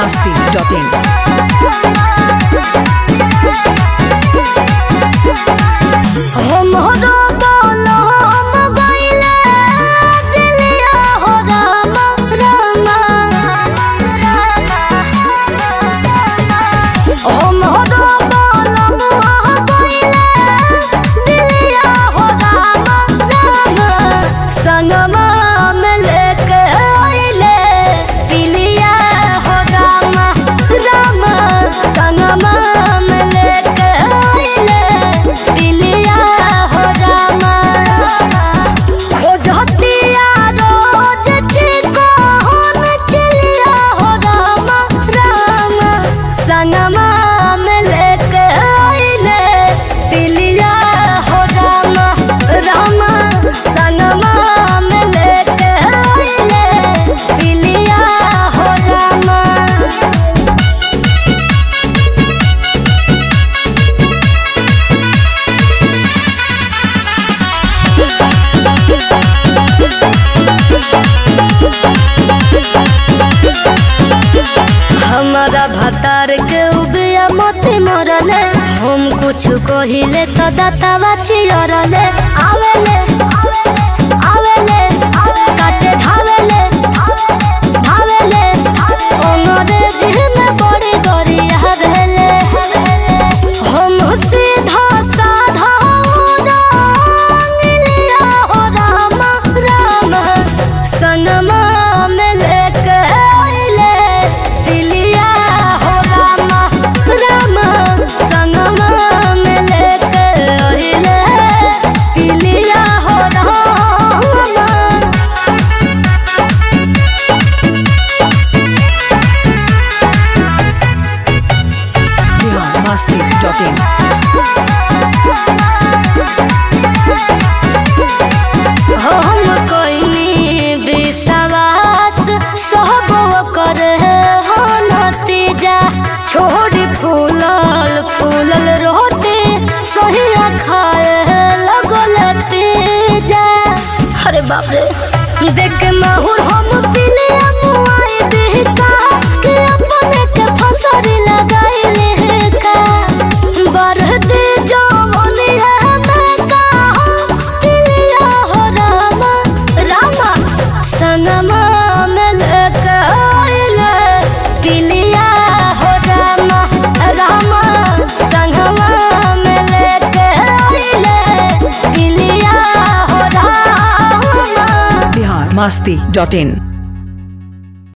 masti.in. हमरो बोलम गइले दिलिया हो राम राम हमरो बोलम गइले दिलिया हो राम राम संगमा में लेके आइले पिलिया हो राम राम संगमा में लेके आइले पिलिया हो राम खोजतिया रोज चिको हम चिलिया हो राम राम संगमा में लेके आइले पिलिया हो राम राम संगमा में लेके आइले पिलिया हो राम हमारा भतार के उबिया मती मरले हम कुछ कहिले तो दातावा चियरले आवेले आवेले काटे धावेले धावेले अंग्रेजी में बड़ी गरिया भेले हम सीधा साधा रंगलिया हो राम राम सनमा में लेके आइले पिलिया हो राम राम सनमा में लेके आइले पिलिया हो राम Bihar masti.in. हम कोइनी विश्वास सब कर हो नतीजा छोड़ी फूलल फूलल रोटी सही खाए लगल पिजा अरे बाप रे देख के माहौल हम पीले मुआई देता कि अपने के फसरी लगाई का बरदे जो मनी है मैं कहा पिलिया हो राम राम सनमा में लेके आइले पिलिया हो राम राम संगमा में लेके आइले पिलिया हो राम Bihar masti.in.